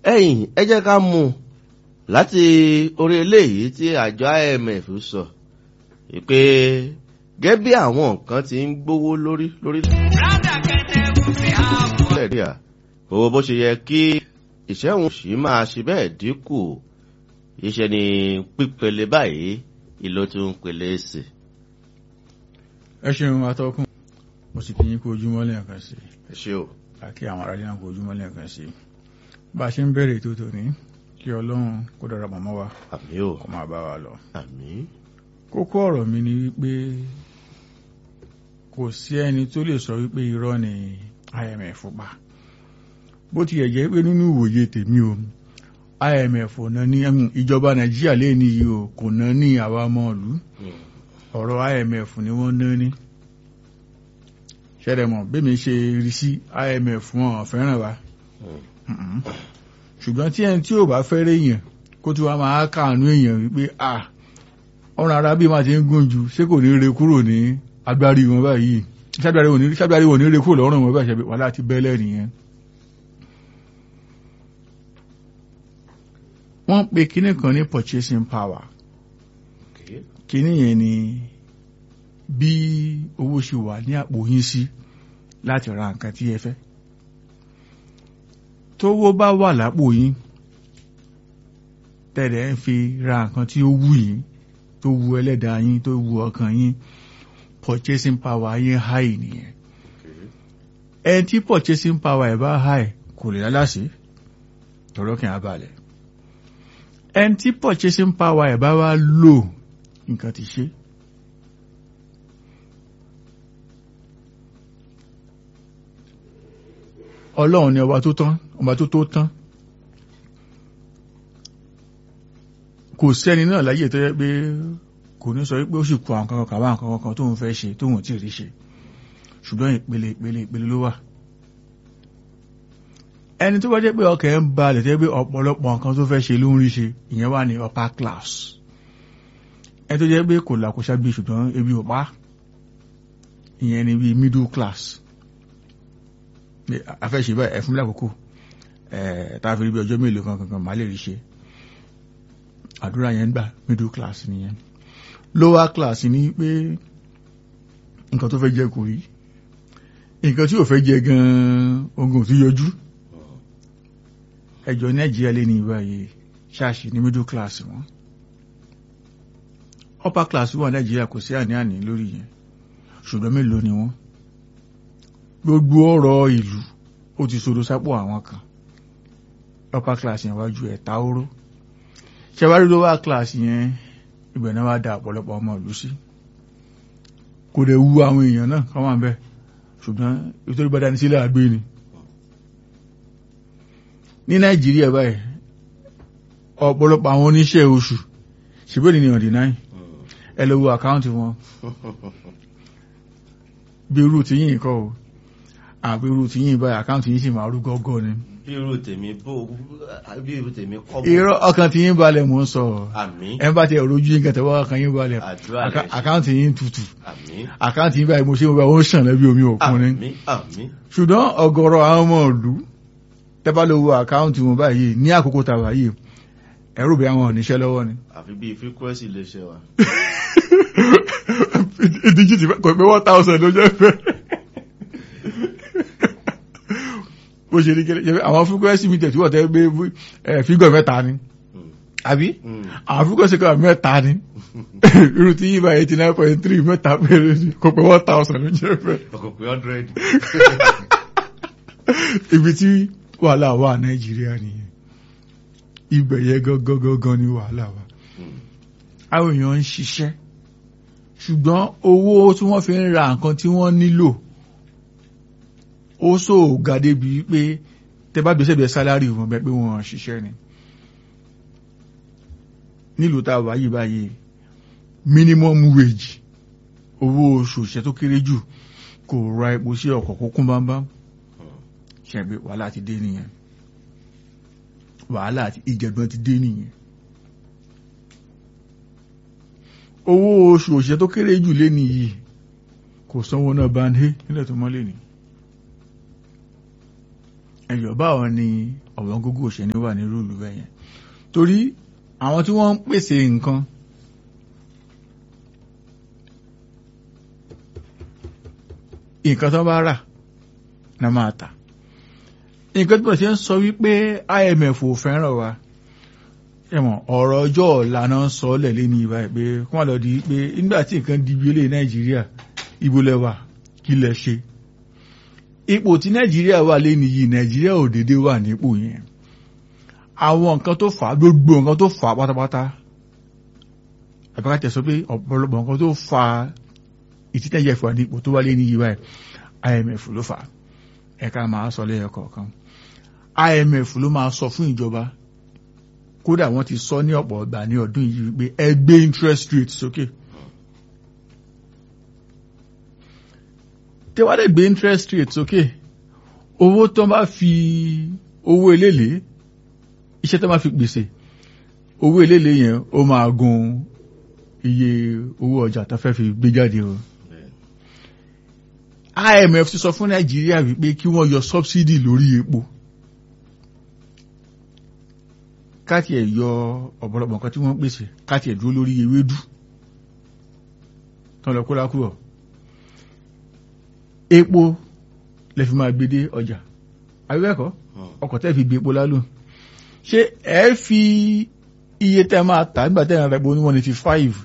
ẹ̀yìn ẹ jẹ́ ká mú un láti orí eléyìí tí àjọ IMF sọ pé gẹ́gẹ́ bí àwọn nǹkan ti ń gbówó lórí lórí nàìjíríà owó bó ṣe yẹ kí ìṣẹ́hùn sì máa ṣe bẹ́ẹ̀ dínkù iṣẹ́ ni pípele báyìí ìlò tí ń pele sí. ẹ ṣeun atọ́kùn mo sì kí yín kú ojúmọ́ lẹ́ẹ̀kan sí ẹ ṣé o. àkí àwọn aráàlú náà kú ojúmọ́ lẹ́ẹ̀kan sí bá a ṣe ń bẹ̀rẹ̀ ètò tòní kí ọlọ́run kó dára mọ́ wa àmì o kó máa bá wa lọ. àmì kókó ọ̀rọ̀ mi ni wípé kò sí ẹni tó lè sọ wípé irọ́ ni IMF pa bó ti yẹ jẹ́ pé nínú ìwòye tèmi o IMF ò ná ní ìjọba Nàìjíríà lè ní yìí o kò ná ní àwa ọmọ ìlú ọ̀rọ̀ IMF ni wọ́n ná ní ṣẹlẹ̀ mọ̀ bẹ́ẹ̀ mi ṣe rí sí IMF wọn fẹ́ràn wa Mm-mm. ṣùgbọ́n tí ẹni tí ò bá fẹ́rẹ̀ èèyàn kó tí wàá máa káànú èèyàn wípé ah ọ̀run ara bí máa ti ń gùn jù ṣé kò ní re kúrò ní agbárí wọn báyìí ṣáàbíàrí wọn ní ṣáàbíàrí wọn ní re kúrò lọ́rùn wọn báyìí ṣe wà láti bẹ́lẹ̀ nìyẹn. wọ́n pe kinní kan ní purchasing power kinní yẹn ni bí owó ṣe wà ní àpò yín sí láti ra nǹkan tí ẹ fẹ́ tówó bá wà lápò yín tẹ̀lẹ̀ ń fi ra nǹkan tí ó wù yín tó wu ẹlẹ́dàá yín tó wu ọkàn yín purchasing power yín high nìyẹn ẹni tí purchasing power ẹ̀ bá high kò lè lálàsí tọ̀rọ̀ kí n abalẹ̀ ẹni tí purchasing power ẹ̀ bá wá low nǹkan ti ṣe. ọlọ́run ni ọba tó tán ọba tó tó tán kò sẹ́ni náà láyé tó yẹ pé kò ní sọ pé ó sì kú àwọn kankan kàwá àwọn kankan tóun fẹ́ ṣe tóun tí ì rí ṣe ṣùgbọ́n ìpele ìpele ìpele ló wà ẹni tó bá jẹ́ pé ọkẹ́ ń balẹ̀ tó yẹ pé ọ̀pọ̀lọpọ̀ nǹkan tó fẹ́ ṣe ló ń rí ṣe ìyẹn wà ní upper class ẹni tó jẹ́ pé kò làkúṣà bí ṣùgbọ́n ebi ò pa ìyẹn ni bí middle class afẹ́ṣe báyìí ẹ̀fún mi lákòókò táà fi rí bí ọjọ́ mélòó kan kankan máa lè rí ṣe àdúrà yẹn gbà middle class nìyẹn lower class ní pé nǹkan tó fẹ́ jẹ kò rí nǹkan tí ò fẹ́ jẹ gan-an ogun tó yọjú ẹjọ́ nàìjíríà lé ní ìbáyé ṣáàṣì ní middle class wọn upper class wà nàìjíríà kò sí àní-àní lórí yẹn ṣùgbọ́n mélòó ni wọ́n gbogbo ọ̀rọ̀ ìlú ó ti sodo sápò àwọn kan upper class yẹn wájú ẹ̀ta oró ṣẹwárí lower class yẹn ibẹ̀ náà wá da ọ̀pọ̀lọpọ̀ ọmọ ìlú sí kò dẹ̀ wu àwọn èèyàn náà kọ́ wọ́n bẹ́ ṣùgbọ́n ìtòrí bá dání sílẹ̀ àgbé ni ní nàìjíríà báyìí ọ̀pọ̀lọpọ̀ àwọn oníṣẹ́ oṣù ṣùgbọ́n ní ọ̀dì náà ẹ lọ wo àkáǹtì wọn bí irú ti yín kọ́ o àbí irú ti yín báyìí àkáǹtì yín sì máa rú gọ́gọ́ ni bí irú tèmi bó bí irú tèmi kọ́ bó. irọ́ ọkàn tí yín balẹ̀ mò ń sọ àmín ẹ bá ti ẹ̀rọ ojú yín kẹtẹ̀wọ́ ọkàn yín balẹ̀ àdúrà rẹ̀ ṣe. àkáǹtì yín tutù àmín àkáǹtì yín báyìí mo ṣe mo bá ó ń ṣàn lẹ́bí omi òkun ni àmín àmín ṣùgbọ́n ọ̀gọ̀rọ̀ àwọn ọmọ ìlú tẹ́bá ló wo àkáǹtì wọn báyìí ní àkókò tàwa yìí ẹ̀rù bí àwọn oníṣẹ́ lọ́wọ́ ni. àfi bíi frequency lè ṣe wa. ìdíjì ti kò pé one thousand ló jẹ́ fẹ́. bó ṣe rí kẹ́lẹ́ àwọn frequency mi tẹ̀síwọ̀ tẹ́ gbé fígọ̀ mẹ́ta ni àbí àwọn frequency kan mẹ́ta ni irú tí yíba eighty nine point three mẹ́ta péré ni kò pé one thousand ló jẹ́ fẹ́. ọkọ̀ pé hundred. ibi tí wàhálà wà nàìjíríà nìyẹn ibẹ̀ yẹ gangan ni wàhálà wà àwọn èèyàn ń ṣiṣẹ́ ṣùgbọ́n owó tí wọ́n fi ń ra nǹkan tí wọ́n nílò ó sò ga débi pé tẹ bá gbèsè bẹ sálárì wọn bẹ pé wọn ṣiṣẹ́ ni nílùú tá a wà yìí báyìí minimum wage owó oṣù òṣìṣẹ́ tó kéré jù kò ra epo sí ọkọ̀ kó kún bámbám ṣẹ̀gbẹ́ wàhálà ti dé nìyẹn wàhálà àti ìjẹ̀gbọ́n ti dé nìyẹn owó oṣù òṣìṣẹ́ tó kéré jù lé nìyí kò sanwó náà bá ń hé nílẹ̀ tó mọ́lé ni ẹ̀yọ̀ báwọn ni ọ̀wọ́n gógó òṣèlú wà ní rúùlù bẹ́ẹ̀ yẹn torí àwọn tí wọ́n ń pèsè nǹkan nǹkan tó bá rà náà máa tà nǹkan tó bá ṣe ń sọ wípé IMF ò fẹ́ràn wa ẹ̀mọ̀ ọ̀rọ̀ ọjọ́ ọ̀la náà ń sọ lẹ̀lé ní ìbá pé kí wọ́n lọ di pé nígbà tí nǹkan di bí ilé Nàìjíríà ibo lẹ́wà kí lẹ ṣe ipò tí Nàìjíríà wà lé nìyí Nàìjíríà ò dédé wà nípò yẹn àwọn nǹkan tó fà á gbogbo nǹkan tó fà á pátápátá àbíkájẹ sọ pé ọ̀pọ̀lọpọ̀ nǹkan tó fà á ìtítẹ́jẹ́ fún àdípò tó wá lé ní ìbá IMF ló fà á ẹ̀ka máa sọ lẹ́yọ kọ̀ọ̀kan IMF ló máa sọ fún ìjọba kódà wọ́n ti sọ ní ọ̀pọ̀ ọgbà ní ọdún yìí wípé ẹ gbé interest rate sókè tẹ́wádẹ́ gbé interest rate sókè owó tó bá fi owó eléèlé iṣẹ́ tó bá fi pèsè owó eléèlé yẹn ó máa gun iye owó ọjà tó fẹ́ fi gbé jáde o IMF ti sọ fún Nàìjíríà wípé kí wọ́n yọ subsidy lórí epo káti ẹ̀ yọ ọ̀pọ̀lọpọ̀ nǹkan tí wọ́n pèsè káti ẹ̀ dúró lórí ewédú tán lọ kó lákúrọ̀ epo lè fi máa gbé dé ọjà àbíbẹ́ẹ̀kọ́ ọkọ̀ tẹ́ fi gbé epo lálò ṣé ẹ fi iye tẹ́ máa tà nígbà tẹ́ ẹ̀rọ epo ní one eighty five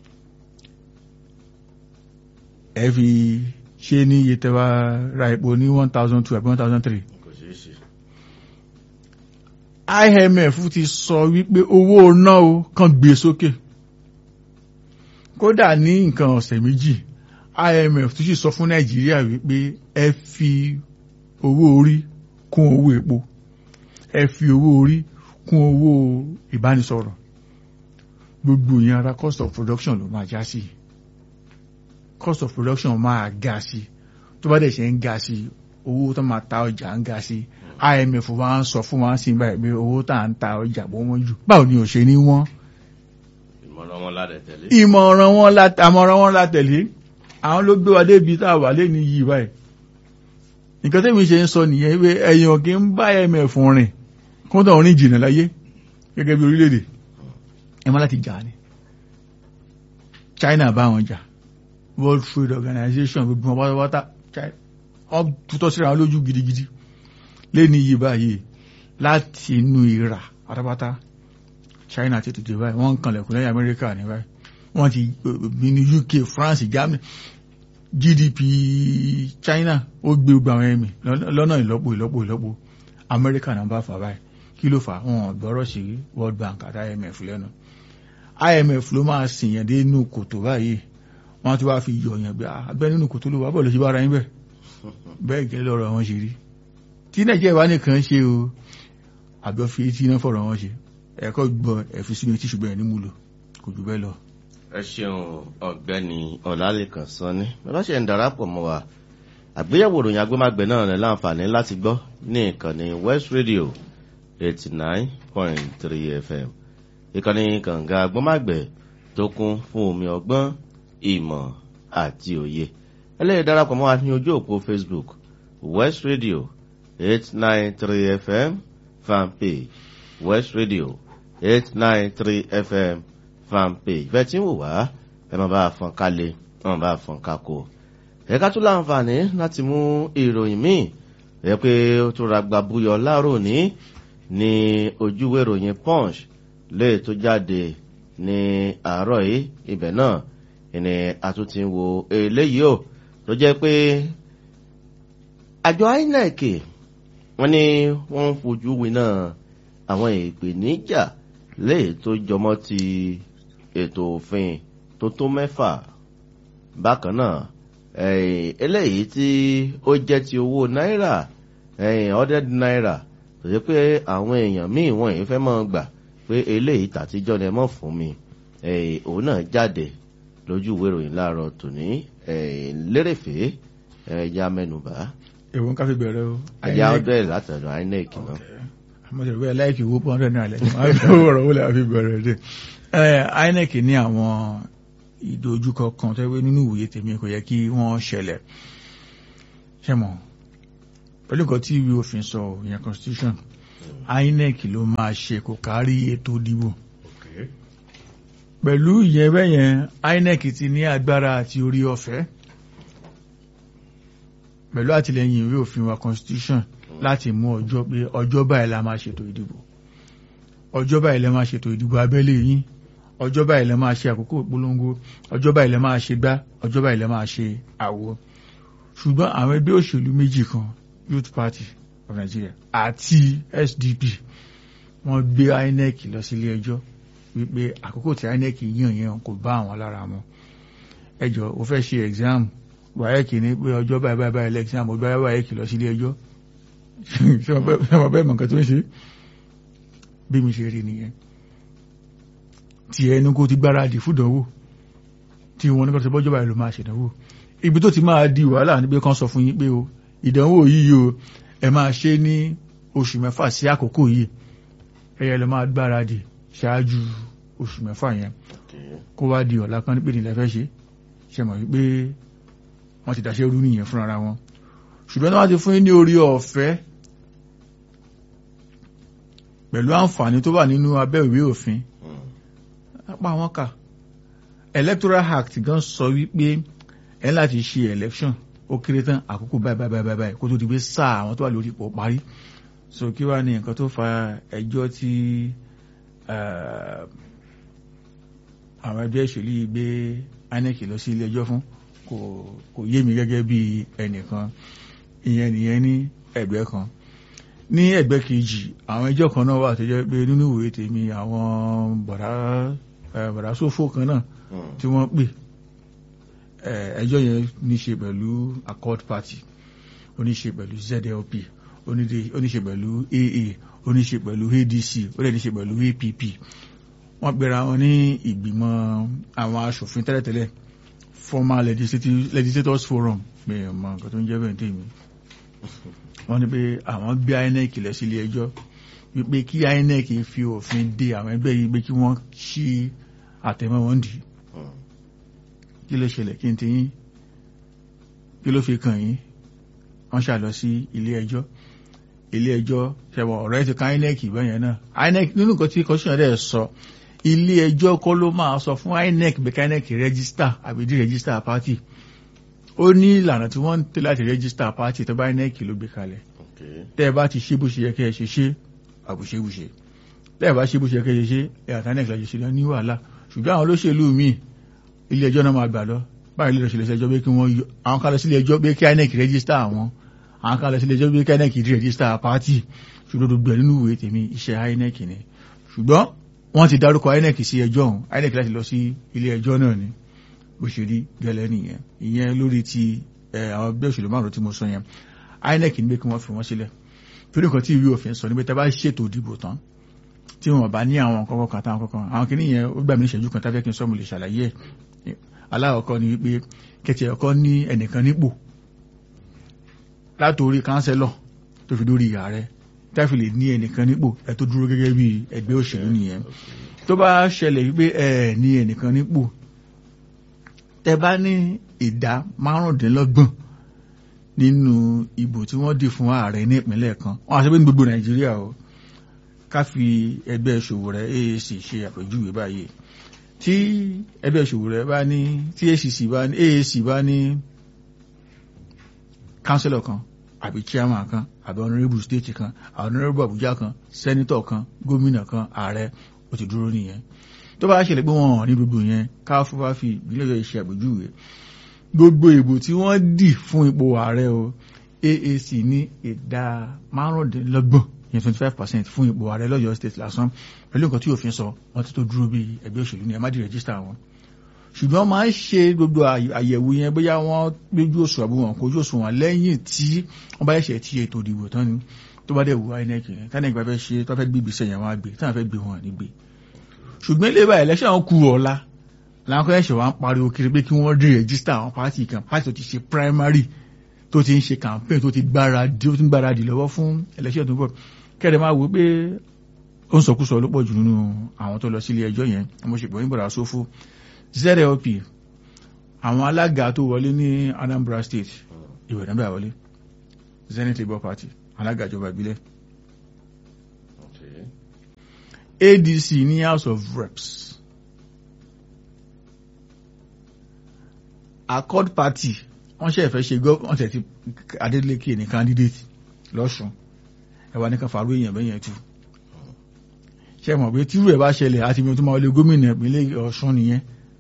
ẹ fi ṣe ní iye tẹ́ wá ra epo ní one thousand two àbí one thousand three kò ṣeé ṣe. IMF ti sọ wípé owó ná o kàn gbé sókè kódà ní nǹkan ọ̀sẹ̀ méjì IMF tún sì sọ fún Nàìjíríà wípé ẹ fi owó orí kún owó epo ẹ fi owó orí kún owó ìbánisọ̀rọ̀ gbogbo ìyẹn ara cost of production ló máa já sí cost of production máa ga sí tó bá dẹ̀ ṣe ń ga sí owó tó máa ta ọjà ń ga sí IMF wa ń sọ fún wa sí báyìí pé owó tá à ń ta ọjà bó wọ́n jù báwo ni ò ṣe ní wọ́n ìmọ̀ràn wọn ládẹ̀ tẹ̀lé. ìmọ̀ràn wọn la àmọ̀ràn wọn la tẹ̀lé àwọn ló gbé wa débi tá a wà lé ní yìí báyìí nǹkan tẹ́mi ṣe ń sọ nìyẹn pé ẹ̀yàn kì í bá IMF rìn kó tó rìn jìnnà láyé gẹ́gẹ́ bí orílẹ̀-èdè ẹ má láti jà ni China bá wọn jà World Trade Organization gbogbo wọn pátápátá wọn tutọ́ síra wọn lójú gidigidi lẹ́ni yìí báyìí láti inú ìrà pátápátá China ti tètè báyìí wọ́n ń kanlẹ̀kùn lẹ́yìn Amẹ́ríkà ní báyìí wọ́n ti bí ní UK France Germany GDP China ó gbé gbogbo àwọn ẹ̀mí lọ́nà ìlọ́po ìlọ́po ìlọ́po Amẹ́ríkà náà bá fà báyìí kí ló fà wọn gbọ́rọ̀ sí World Bank àti IMF lẹ́nu IMF ló máa sìn yẹn dé inú kòtò báyìí wọ́n ti wá fi yọ̀ yẹn bí abẹ́ nínú kòtò ló wà bọ̀ ló ṣe bá ara yín bẹ́ẹ̀ bẹ́ẹ̀ gẹ́lẹ́ ọ̀rọ̀ wọn ṣe rí tí nàìjíríà wá nìkan ṣe o àjọ fi etí iná fọ̀rọ̀ wọn ṣe ẹ̀kọ́ gbọ́ ẹ̀fi sínú etí ṣùgbọ́n ẹ̀ ní múlò kò jù bẹ́ẹ̀ lọ. ẹ ṣeun ọ̀gbẹ́ni ọlálẹ́kan sanni lọ́sẹ̀ ń darapọ̀ mọ́ wa àgbéyẹ̀wò ìròyìn agbémágbẹ̀ náà ní láǹfààní láti gbọ́ ní ìkànnì West Radio eighty nine point three FM ìkànnì kànga agbémágbẹ̀ tó kún fún omi ọgbọ́n ìmọ̀ àti òye ẹlẹ́yìn darapọ̀ mọ́ wa ní ojú òpó Facebook West Radio eight nine three FM fan page West Radio eight nine three FM fan page bẹ́ẹ̀ tí ń wò wá ẹ máa bá a fọn kálẹ̀ ẹ máa bá a fọn kákó. ẹ̀ka tún láǹfààní láti mú ìròyìn míì ẹ pé ó tún ra gbàbúyọ láàárọ̀ ní ní ojúwé ìròyìn Punch lè tó jáde ní àárọ̀ yìí ibẹ̀ náà ìní àtúntì ń wo eléyìí o tó jẹ́ pé àjọ INEC wọ́n ní wọ́n ń fojú winá àwọn ìpèníjà léè tó jọmọ́ ti ètò òfin tó tó mẹ́fà bákan náà eléyìí tí ó jẹ́ ti owó náírà hundred náírà tó jẹ́ pé àwọn èèyàn míì wọ́n yìí fẹ́ máa gbà pé eléyìí tàtijọ́ ni ẹ mọ̀ fún mi òun náà jáde lójú ìwé ìròyìn láàárọ̀ tòní lérèfé ẹ̀yà mẹ́nubà èwo ń ká fi bẹ̀rẹ̀ o. ẹ̀yà ọdẹ látọ̀dọ̀ INEC náà. mo ṣe rẹ̀ láìkì owó pọ́n rẹ̀ náà lẹ́yìn máa fi owó ọ̀rọ̀ wọlé àfi bẹ̀rẹ̀ dé. INEC ní àwọn ìdojúkọ kan tó wé nínú ìwòye tèmi kò yẹ kí wọ́n ṣẹlẹ̀ ṣe mọ̀ pẹ̀lú nǹkan tí ìwé òfin sọ ìyẹn constitution INEC ló máa ṣe kò kárí ètò ìdìbò pẹ̀lú ìyẹn bẹ́yẹn INEC ti ní agbára àti orí ọ̀fẹ́ pẹ̀lú àtìlẹyìn ìwé òfin wa constitution láti mú ọjọ́ pé ọjọ́ báyìí la máa ṣètò ìdìbò ọjọ́ báyìí la máa ṣètò ìdìbò abẹ́lé yín ọjọ́ báyìí la máa ṣe àkókò ìpolongo ọjọ́ báyìí la máa ṣe gbá ọjọ́ báyìí la máa ṣe àwo ṣùgbọ́n àwọn ẹgbẹ́ òṣèlú méjì kan Youth Party of Nigeria àti SDP wọ́n gbé INEC lọ sí ilé ẹjọ́ wípé àkókò tí INEC yàn yẹn kò bá àwọn lára mu ẹjọ́ ó fẹ́ ṣe exam WAEC ní pé ọjọ́ báyìí báyìí báyìí exam ó gbá WAEC lọ sí ilé ẹjọ́ ṣé wọ́n bẹ́ẹ̀ mọ̀ nǹkan tó ń ṣe bí mi ṣe rí nìyẹn tí ẹnu kó ti gbáradì fúdánwò tí wọn ní kọ́ ti bọ́jọ́ báyìí ló máa ṣèdánwò ibi tó ti máa di wàhálà níbi kan sọ fún yín pé o ìdánwò yìí o ẹ máa ṣe ní oṣù mẹ́fà sí àkókò yìí ẹyẹ lọ máa gbáradì ṣáájú oṣù mẹ́fà yẹn kó wá di ọ̀la kan nípe nílẹ̀ fẹ́ ṣe ṣe mọ̀ wípé wọ́n ti dáṣẹ́ rú nìyẹn fúnra wọn ṣùgbọ́n tí wọ́n ti fún yín ní orí ọ̀fẹ́ pẹ̀lú àǹfààní tó wà nínú abẹ́ ìwé òfin apá wọn kà electoral act gan sọ wípé ẹ láti ṣe election ó kéré tán àkókò báyìí báyìí báyìí báyìí kó tó di pé sáà àwọn tó wà lórí ipò parí so kí wàá ní nǹkan tó fa ẹjọ́ tí àwọn ẹgbẹ́ ìṣèlú yìí gbé INEC lọ sí ilé ẹjọ́ fún kò kò yé mi gẹ́gẹ́ bí ẹnìkan ìyẹn nìyẹn ní ẹgbẹ́ kan ní ẹgbẹ́ kejì àwọn ẹjọ́ kan náà wà tó jẹ́ pé nínú ìwé tèmi àwọn bọ̀dá bọ̀dá sófò kan náà tí wọ́n pè ẹjọ́ yẹn ní ṣe pẹ̀lú accord party ó ní ṣe pẹ̀lú ZLP ó ní ṣe pẹ̀lú AA ó ní ṣe pẹ̀lú ADC ó lè ní ṣe pẹ̀lú APP wọ́n gbéra wọn ní ìgbìmọ̀ àwọn aṣòfin tẹ́lẹ̀tẹ́lẹ̀ former legislators forum pé ọmọ nǹkan tó ń jẹ́ bẹ́ẹ̀ tèmi wọ́n ní pé àwọn gbé INEC lọ sí ilé ẹjọ́ wípé kí INEC fi òfin de àwọn ẹgbẹ́ yìí pé kí wọ́n ṣí àtẹ̀mọ́ wọn dì kí ló ṣẹlẹ̀ kí n ti yín kí ló fi kàn yín wọ́n ṣàlọ sí ilé ẹjọ́ ilé ẹjọ́ ṣẹ̀wọ̀n ọ̀rẹ́ ti ká INEC bẹ́yẹn náà INEC nínú nǹkan tí kọ́síọ̀nà rẹ̀ sọ ilé ẹjọ́ kọ́ ló máa sọ fún INEC bí ká INEC rẹ́gísítà àbí dí rẹ́gísítà pátì ó ní ìlànà tí wọ́n ń tẹ̀ láti rẹ́gísítà pátì tó bá INEC ló gbé kalẹ̀ tẹ́ ẹ bá ti ṣe bó ṣe yẹ kẹ́ ẹ ṣe ṣe àbùṣebùṣe tẹ́ ẹ bá ṣe bó ṣe yẹ kẹ́ ẹ ṣe ṣe ẹ àti INEC lọ́jọ́ ṣe lọ ní wàhálà ṣùgbọ́n àwọn olóṣèlú míì ilé ẹjọ́ náà máa gbà lọ báyìí lè lọ sílé ẹjọ́ pé kí wọ́n yọ àwọn kan lọ sílé ẹjọ́ pé kí INEC rẹ́gísítà àwọn àwọn kan lọ sílé ẹjọ́ pé kí INEC dí rẹ́gísítà pátì ṣùgbọ́n gbogbo ẹ̀ nínú ìwé tèmi iṣẹ́ INEC ni ṣùgbọ́n wọ́n ti dárúkọ INEC sí ẹjọ́ ọ̀hún INEC láti lọ sí ilé ẹjọ́ náà ni bó ṣe rí gẹ́lẹ́ nìyẹn ìyẹn lórí ti àwọn ẹgbẹ́ òṣèlú márùn tí mo sọ yẹn INEC ní pé kí wọ́n fi wọ́n sílẹ̀ torí nǹkan tí ìwé òfin sọ ní pé tá bá ṣètò ìdìbò tán tí wọn bá ní àwọn kọ́kọ́ kan táwọn kọ́kọ́ àwọn kìíní yẹn ó gbà mí ní ìṣẹ́jú kan táfẹ́ kí n sọ mo lè ṣàlàyé ẹ̀ aláwọ̀kọ́ ni wípé kẹtì ẹ̀kọ́ ní ẹnìkan nípò látòrí kánsẹ́lọ̀ tó fi dórí ààrẹ táfi lè ní ẹnìkan nípò ẹ tó dúró gẹ́gẹ́ bí ẹgbẹ́ òṣèlú nìyẹn tó bá ṣẹlẹ̀ wípé ẹ ní ẹnìkan nípò tẹ bá ní ìdá márùndínlọ́gbọ̀n nínú ìbò tí wọ́n dì fún ààrẹ ní ìpínlẹ̀ kan wọ́n àṣẹ pé ní gbogbo nàìjíríà o ká fi ẹgbẹ́ ṣòwò rẹ̀ AAC ṣe àpèjúwe báyìí tí ẹgbẹ́ ṣòwò rẹ̀ bá ní tí ACC bá ní AAC bá ní kánsílọ̀ kan àbí chairman kan àbí honourable state kan honourable Abuja kan senator kan gómìnà kan ààrẹ ó ti dúró nìyẹn tó bá ṣẹlẹ̀ pé wọ́n ní gbogbo yẹn ká fún bá fi ìbílẹ̀ yẹn ṣe àpèjúwe gbogbo ìbò tí wọ́n dì fún ipò ààrẹ o AAC ní ìdá márùndínlọ́gbọ̀n yẹn twenty five percent fún ipò ààrẹ lọ́yọ̀ state lásán pẹ̀lú nǹkan tí òfin sọ wọ́n ti tó dúró bí ẹgbẹ́ òṣèlú ní ẹ má di rẹ́gísítà wọn ṣùgbọ́n máa ń ṣe gbogbo àyẹ̀wò yẹn bóyá wọ́n gbójú òṣù àbí wọn kojú òṣù wọn lẹ́yìn tí wọ́n bá ṣẹ̀ ti ètò ìdìbò tán ni tó bá dẹ̀ wù INEC yẹn tánà ìgbà fẹ́ ṣe tó fẹ́ gbé ìgbésẹ̀ yẹn wọ́n á gbé táwọn fẹ́ gbé wọn ní gbé ṣùgbọ́n ilé ìbá election wọn kú ọ̀la làwọn kọ́ ẹ̀ṣẹ̀ wọn pariwo kiri pé kí wọ́n rí rẹ́gísítà àwọn pátì kan pátì tó ti ṣe primary tó ti ń ṣe campaign tó ti gbáradì tó ti ń gbáradì lọ́wọ́ fún election tó ń bọ̀ kẹ́rẹ̀ máa wò pé ó ń sọkúsọ ló pọ̀ jù nínú àwọn tó lọ sílé ẹjọ́ yẹn mo ṣègbọ́n ní bọ̀dà sófó zlp àwọn alága tó wọlé ní Anambra State ìwé nàbẹ́ àwọlé Zenith Labour Party alága ìjọba ìbílẹ̀ Okay. ADC ní House of Reps Accord Party wọ́n ṣe ìfẹ́ ṣe gọ́ọ̀mù tẹ̀ ti Adeleke ní candidate lọ́sùn ẹwà ní kan fàárọ̀ èèyàn bẹ́yẹn tú ṣe mọ̀ pé tírú ẹ̀ bá ṣẹlẹ̀ àti mi tó máa wọlé gómìnà ìpínlẹ̀ Ọ̀ṣun nìyẹn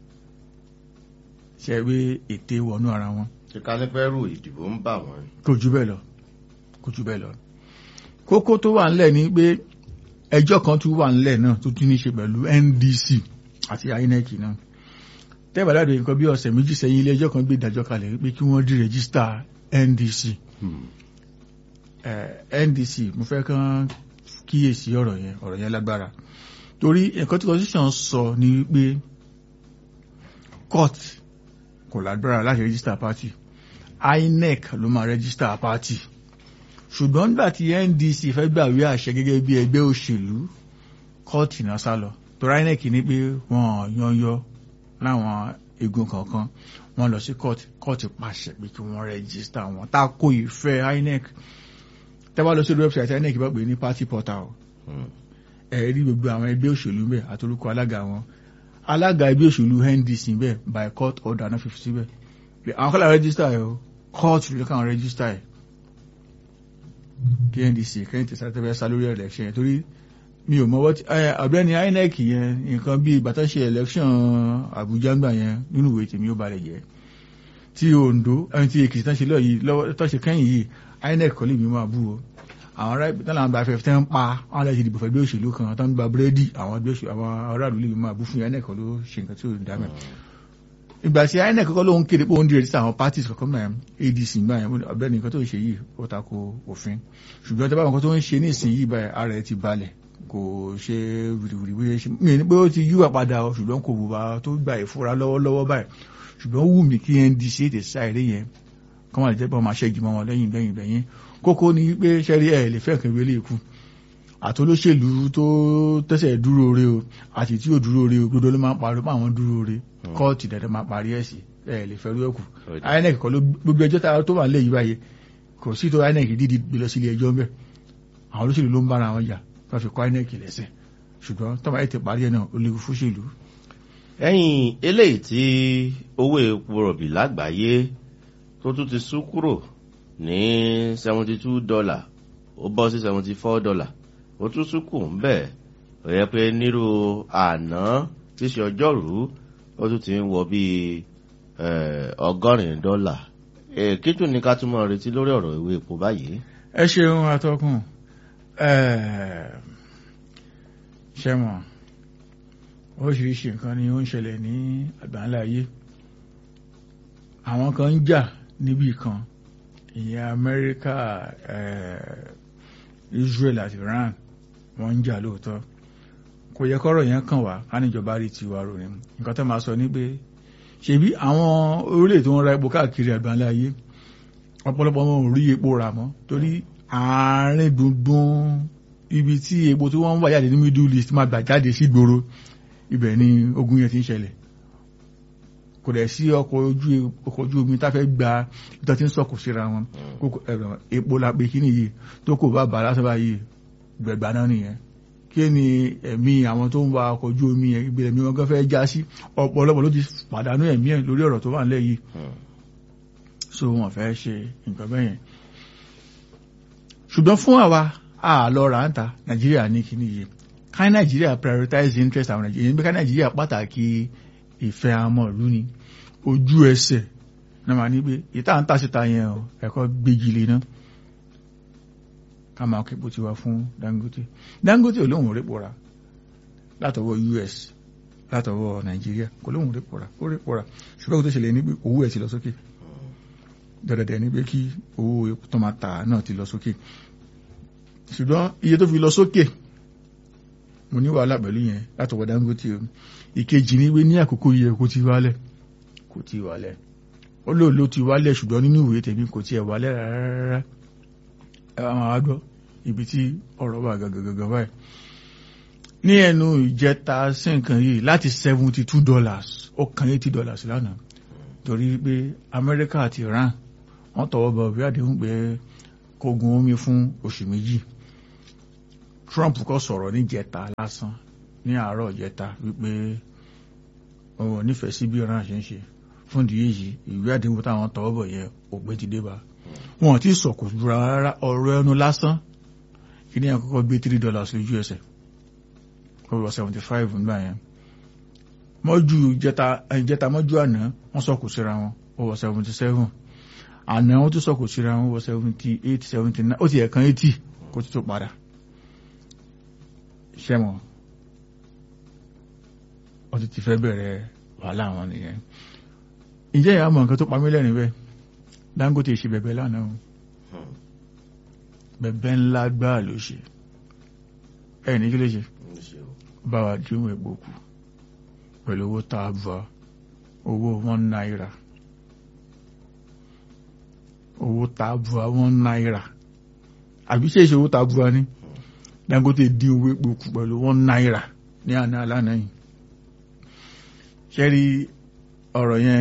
ṣe pé ète wọnú ara wọn ṣe ká ní pẹ́rù ìdìbò ń bà wọ́n. kò jù bẹ́ẹ̀ lọ kò jù bẹ́ẹ̀ lọ kókó tó wà ńlẹ̀ ni pé ẹjọ́ kan tún wà ńlẹ̀ náà tó tún ní ṣe pẹ̀lú NDC àti INEC náà tẹ́bàdàdé nǹkan bí ọ̀sẹ̀ méjì sẹ́yìn ilé ẹjọ́ kan gbé ìdájọ́ kalẹ̀ pé kí wọ́n dí rẹ́gísítà NDC eh, NDC mo fẹ́ kán kíyèsí ọ̀rọ̀ yẹn ọ̀rọ̀ yẹn lágbára torí nǹkan tí constitution sọ ni pé court kò lágbára láti rẹ́gísítà party INEC ló máa rẹ́gísítà party ṣùgbọ́n nígbà tí NDC fẹ́ gbàwé àṣẹ gẹ́gẹ́ bí ẹgbẹ́ òṣèlú kóòtù náà sá lọ torí INEC ní pé wọ́n yányọ láwọn igun kọ̀ọ̀kan wọ́n lọ sí kóòtù kóòtù pàṣẹ pé kí wọ́n rẹ́gísítà wọn tako ìfẹ́ INEC tẹ́wọ́ lọ sí orí wẹ́bsáìtì INEC bá pè ní party portal ẹ rí gbogbo àwọn ẹgbẹ́ òṣèlú bẹ́ẹ̀ àtorúkọ alága wọn alága ẹgbẹ́ òṣèlú NDC bẹ́ẹ̀ by court order náà fífi síbẹ̀ pé àwọn kọ́lá rẹ́gísítà ẹ̀ o kóòtù ló kàn rẹ́gísítà ẹ̀ kí NDC kẹ́yìn tẹ̀sán tẹ́fẹ́ sá lórí election yẹn torí mi ò mọ́wọ́ tí ọ̀gbẹ́ni INEC yẹn nǹkan bíi bàtà ṣe election Àbújá ńgbà yẹn nínú ìwé tèmi ó balẹ̀ jẹ́ tí Ondo ẹni tí Èkìtì tán ṣe lọ yìí lọ́wọ́ tó ṣe kẹ́yìn yìí INEC kọ́ lè mi máa bú o àwọn ará ibi tán làwọn gba afẹ́fẹ́ tán ń pa àwọn aláṣẹ ìdìbò fẹ́ gbé òṣèlú kan tán ń gba búrẹ́dì àwọn ẹgbẹ́ òṣèlú àwọn aráàlú lè mi máa bú fún INEC kọ́ ló ṣe nǹkan tí ò dá mẹ́ ìgbà tí INEC kọ́kọ́ ló ń kéde pé ó ń dìrẹ̀ sí àwọn parties kọ̀ọ̀kan náà ADC gbà yẹn ọ̀bẹ nìkan tó ń ṣe yìí ó tako òfin ṣùgbọ́n tí a bá nǹkan tó ń ṣe ní ìsìn yìí báyìí ara ẹ̀ ti balẹ̀ kò ṣe wìrìwìrì bí ṣe mí ní pé ó ti yíwà padà o ṣùgbọ́n kò wùwà tó gba ìfura lọ́wọ́lọ́wọ́ báyìí ṣùgbọ́n wù mí kí NDC ètè sáré yẹn kọ́ máa jẹ́ pé wọ́n máa ṣẹ́gi mọ́ wọn lẹ́yìn lẹ́yìn lẹ́yìn kókó ni pé ṣẹ́rí ẹ̀ lè fẹ́ kẹ́wé lè kú àtolóṣèlú tó tẹ́sẹ̀ dúró re o àti tí ò dúró re o gbọdọ̀ ló máa ń parí pé àwọn dúró re kóòtù dẹ̀dẹ̀ máa parí ẹ̀ sí ẹ̀ lè fẹ́ rú ẹ̀kú INEC kọ́ ló gbogbo ẹjọ́ tó wà lẹ́yìn báyìí kò sí tó INEC dídí gbé lọ sílé ẹjọ́ ńbẹ̀ àwọn olóṣèlú ló ń bára wọn jà wọ́n fi kọ́ INEC lẹ́sẹ̀ ṣùgbọ́n tọ́ba ẹ̀ ti parí ẹ̀ náà ó léwu fóṣèlú. ẹ̀yìn eléyìí tí owó epo rọ̀bì lágbàáyé tó tún ti sún kúrò ní seventy two dollar ó bọ́ sí seventy four dollar ó tún sún kù ń bẹ̀ ó yẹ pé nírú àná tí ṣe ọjọ́rú ó tún ti ń wọ bíi ọgọ́rin dọ́là kí tún ní ká tún mọ̀ retí lórí ọ̀rọ̀ ìwé epo báyìí. ẹ ṣeun atọ́kùn ṣẹ́mọ̀ oríṣiríṣi nǹkan ni ó ń ṣẹlẹ̀ ní àgbáńlá ayé àwọn kan ń jà níbì kan ìyẹn Amẹ́ríkà Israel àti Iran wọ́n ń jà lóòótọ́ kò yẹ kọ́rọ̀ yẹn kàn wá ká níjọba rí tiwa rò ní nǹkan tó máa sọ ní pé ṣebí àwọn orílẹ̀ tó ń ra epo káàkiri àgbáńlá ayé ọ̀pọ̀lọpọ̀ wọn ò rí epo rà mọ́ torí àárín gbùngbùn ibi tí epo tí wọ́n ń wà jáde ní Middle East máa gbà jáde sí gbòòrò ibẹ̀ ni ogun yẹn ti ń ṣẹlẹ̀ kò dẹ̀ sí ọkọ̀ ojú ọkọ̀ ojú omi tá fẹ́ gba ìtọ́ tí ń sọ̀kò síra wọn epo la pé kí nìyí tó kò bá bàá lásán báyìí gbẹ̀gbà náà nìyẹn kí ni ẹ̀mí àwọn tó ń wa ọkọ̀ ojú omi yẹn ìgbìlẹ̀ mi wọn gan fẹ́ já sí ọ̀pọ̀lọpọ̀ ló ti pàdánù ẹ̀mí ẹ̀ lórí ọ̀rọ̀ tó wà nílẹ̀ yìí so wọn fẹ́ ṣe nǹkan bẹ́ẹ̀ yẹn ṣùgbọ́n fún àwa àlọ́ ráńtà nàìjíríà ní kíní yìí ká nàìjíríà prioritize interest àwọn nàìjíríà níbi ká nàìjíríà pàtàkì ìfẹ́ àmọ́ ìlú ni ojú ẹsẹ̀ náà máa ní pé ìta ń tàṣíta yẹn o ẹ̀kọ́ gbégi lé náà ká máa képo tiwa fún Dangote Dangote ò lóhùn répo ra látọwọ́ US látọwọ́ nàìjíríà kò lóhùn répo ra ó répo ra ṣùgbọ́n tó ṣẹlẹ̀ ní pé owó ẹ̀ ti lọ sókè dẹ̀dẹ̀dẹ̀ ní pé kí owó epo tó máa tà náà ti lọ sókè ṣùgbọ́n iye tó fi lọ sókè mo ní wàhálà pẹ̀lú yẹn látọwọ́ Dangote o ìkejì ní pé ní àkókò yẹ kó ti wálẹ̀ kò ti wálẹ̀ ó lò ló ti wálẹ̀ ṣùgbọ́n nínú ìwé tèmi kò tiẹ̀ wálẹ̀ rárá ẹ wá máa gbọ́ ibi tí ọ̀rọ̀ wà gàgàgàgà báyìí ní ẹnu ìjẹta sí nǹkan yìí láti seventy two dollars ó kan eighty dollars lánàá torí pé Amẹ́ríkà àti Iran wọ́n tọwọ́ bọ̀ bí àdéhùn pé kó kó gun omi fún oṣù méjì Trump kò sọ̀rọ̀ níjẹta lásán ní àárọ̀ ìjẹta wípé òun ò nífẹ̀ẹ́ sí bí Iran ṣe ń ṣe fún ìdí èyí ìwé àdéhùn táwọn tọwọ́ bọ̀ yẹn òpin ti dé bá wọn ò tí ì sọ̀kò jura rárá ọ̀rọ̀ ẹnu lásán kí ni àkọ́kọ́ gbé three dollars lójú ẹsẹ̀ ó lọ seventy five nígbà yẹn mọ́jú ìjẹta ìjẹta mọ́jú àná wọ́n sọ̀kò síra wọn ó wọ seventy seven àná wọ́n tún sọ̀kò síra wọn ó wọ seventy eight seventy nine ó ti ẹ̀kan eighty kó tó tó padà ṣẹ́mọ̀ wọ́n ti ti fẹ́ bẹ̀rẹ̀ wàhálà wọn nìyẹn ǹjẹ́ ìyá mọ̀ nǹkan tó pa mí lẹ́rìn bẹ́ẹ̀ Dangote ṣe bẹ̀bẹ̀ lánàá o bẹ̀bẹ̀ ńlá gbáà ló ṣe ẹ̀ ní kí ló ṣe bá wa dín epo kù pẹ̀lú owó tá a bọ̀ owó one náírà owó tá a bọ̀ one náírà àbí ṣe ìṣòwò tá a bọ̀ ní Dangote dín owó epo kù pẹ̀lú one náírà ní àná alánà yìí ṣẹ́rí ọ̀rọ̀ yẹn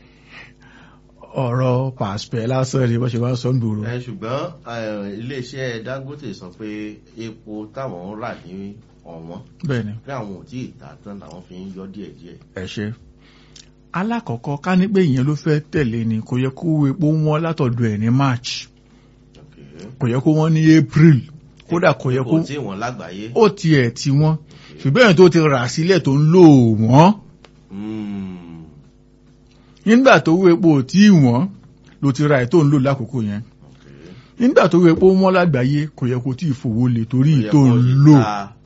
ọ̀rọ̀ pàṣẹ lásán ni wọ́n ṣe wá sọ ń gbòòrò. ẹ ṣùgbọ́n iléeṣẹ́ Dangote sọ pé epo táwọn ń rà ní ọ̀wọ́n bẹ́ẹ̀ni pé àwọn ò tí ì tà tán làwọn fi ń yọ díẹ̀díẹ̀. ẹ ṣe alákọ̀ọ́kọ́ ká ní pé ìyẹn ló fẹ́ tẹ̀lé ni kò yẹ kó epo wọ́n látọ̀dọ̀ ẹ̀ ní March kò yẹ kó wọ́n ní April kódà kò yẹ kó kò tí wọ́n lágbàáyé. ó tiẹ̀ tí wọ́n ṣùgbọ́n tó ti rà sílẹ̀ tó ń lò wọ́n nígbà tó wé epo tí wọ́n ló ti ra ẹ̀ tó ń lò lákòókò yẹn nígbà tó wé epo wọ́n lágbàáyé kò yẹ kó tí ì fowó lè torí tó ń lò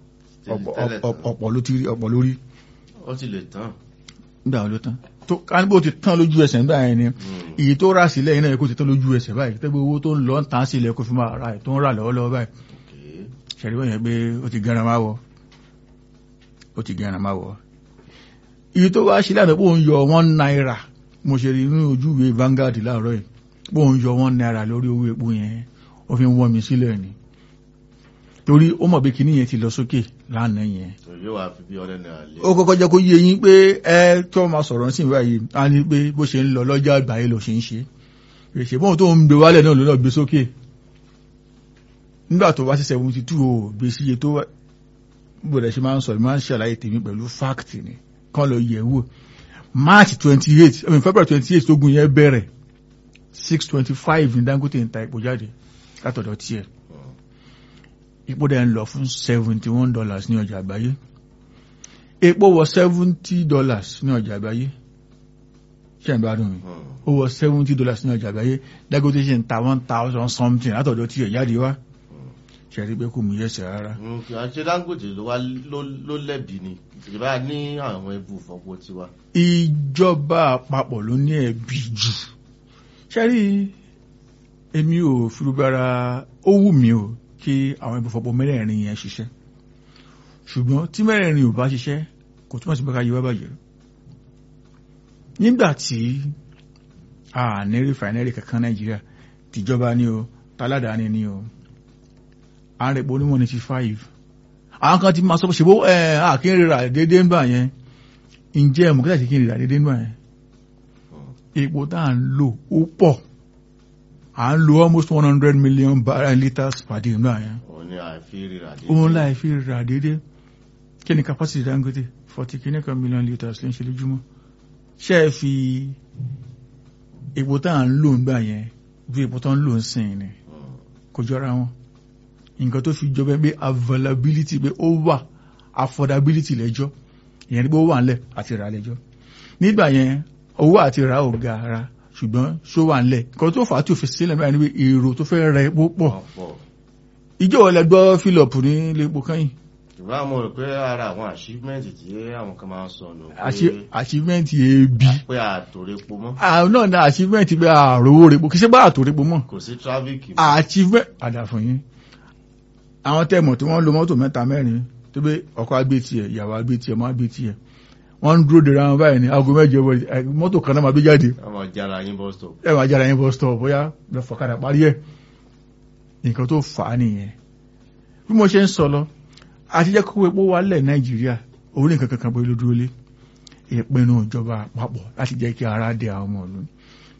ọ̀pọ̀ ló ti rí ọ̀pọ̀ lórí. ó ti lè tán. nígbà wo ló tán tó káníbò ti tán lójú ẹsẹ̀ nígbà yẹn ni èyí tó rà sílẹ̀ yìí náà kó ti tán lójú ẹsẹ̀ báyìí tẹ́gbẹ́ owó tó ń lọ ń tàn sílẹ̀ kó fi máa ra ẹ̀ tó ń rà lọ́wọ́lọ́wọ́ báyìí ṣẹ̀rí wọ́n yẹn pé ó ti gẹ́ran máa wọ̀ ó ti gẹ́ran máa wọ̀ èyí tó wá sílẹ̀ àná pé òun yọ one náírà mo ṣe rí inú ojú ìwé Vanguard láàárọ̀ yìí pé òun yọ one náírà lórí owó epo yẹn ó fi ń wọ́n mi sílẹ̀ ni torí ó mọ̀ pé kinní yẹn ti lọ sókè lánàá yẹn. yóò wá fi bí ọ̀rẹ́ náà lé. ó kọ́kọ́ jẹ́ kó yé yín pé ẹ tó máa sọ̀rọ̀ sí ìwà yìí á ní pé bó ṣe ń lọ lọ́jà àgbáyé ló ṣe ń ṣe èsì bóun tó ń gbé wálẹ̀ náà ló náà gbé sókè nígbà tó wá sí seventy two o gbé sí iye tó wá gbọ́dọ̀ ṣe máa ń sọ máa ń ṣàlàyé tèmi pẹ̀lú fact ni kán lọ yẹ̀ wò march twenty eight I mean february twenty eight tógun yẹn bẹ̀rẹ̀ six twenty five ní Dangote ń ta epo jáde látọ̀dọ̀ tiẹ̀ epo dẹ̀ ń lọ fún seventy one dollars ní ọjà àgbáyé epo wọ seventy dollars ní ọjà àgbáyé ṣe ń gbádùn mi ó wọ seventy dollars ní ọjà àgbáyé Dangote ṣe ń ta one thousand something látọ̀dọ̀ tiẹ̀ jáde wá ṣe rí pé kò mú yẹsẹ̀ rárá. àṣẹ Dangote ló wá ló lẹ́bi ni ìjọba ní àwọn ẹbù fọ́pọ̀ tiwa. ìjọba àpapọ̀ ló ní ẹ̀bi jù ṣe rí èmi ò firubara ó wù mí o kí àwọn ibùfọ̀pọ̀ mẹ́rẹ̀ẹ̀rin yẹn ṣiṣẹ́ ṣùgbọ́n tí mẹ́rẹ̀ẹ̀rin ò bá ṣiṣẹ́ kò túmọ̀ sí pé ká yí wá bàjẹ́ nígbà tí a ní rìfàìnẹ́rì kankan Nàìjíríà tìjọba ni o táládàáni ni o à ń rẹ̀pọ̀ onímọ̀ ní ti five àwọn kan ti máa sọ pé ṣèbó ẹ̀ àkín rírà déédéé ńgbà yẹn ǹjẹ́ ẹ̀mọ̀ kí láti kí n rírà déédéé ńgbà yẹn epo tá à ń lò ó pọ̀ à ń lo almost one hundred million barrel litres per day ńgbà yẹn òun ni àìfi rírà déédéé. òun láì fi rírà déédéé kí ni capacity Dangote forty kìíní kan million litres ló ń ṣe lójúmọ́ ṣé ẹ fi epo tá à ń lò ńgbà yẹn bí epo tó ń lò ń sìn ni kò jọra wọn nǹkan tó fi jọba pé availability pé ó wà affordability lẹ́jọ́ ìyẹn ni pé ó wà ńlẹ̀ àti rà lẹ́jọ́ nígbà yẹn owó àti rà ò ga ara ṣùgbọ́n ṣó wà ńlẹ̀ nǹkan tó fà á tí ò fi sílẹ̀ mẹ́rin ni pé èrò tó fẹ́ rẹ epo pọ̀ ìjọ wọlé gbọ́ philip ní ilé epo kẹ́yìn. ìwà mo rò pé ara àwọn achievement tí àwọn kan máa ń sọ nù. achievement ebi. pé àtòrè epo mọ́. àwọn náà ní achievement pé àròwó repo kì í ṣe bá àtòrè epo mọ́. kò sí traffic. achievement àdàfọ̀ yín àwọn tẹ́mọ̀ tí wọ́n lo mọ́tò mẹ́ta mẹ́rin tó pé ọkọ̀ agbé tiẹ̀ ìyàwó agbé tiẹ̀ mọ́ agbé tiẹ̀ wọ́n ń dúró dèrè àwọn báyìí ní aago mẹ́jọ mọ́tò kan náà máa gbé jáde. ẹ máa jára yín bus stop. ẹ máa jára yín bus stop bóyá lọ fọ̀kadà parí ẹ̀ nǹkan tó fà á nìyẹn. bí mo ṣe ń sọ lọ àti jẹ́ kó epo wálẹ̀ nàìjíríà òun nìkan kankan bóyá ló dúró lé ìpinnu ìjọba àpapọ̀ láti jẹ́ kí ara dé àwọn ọmọ ìlú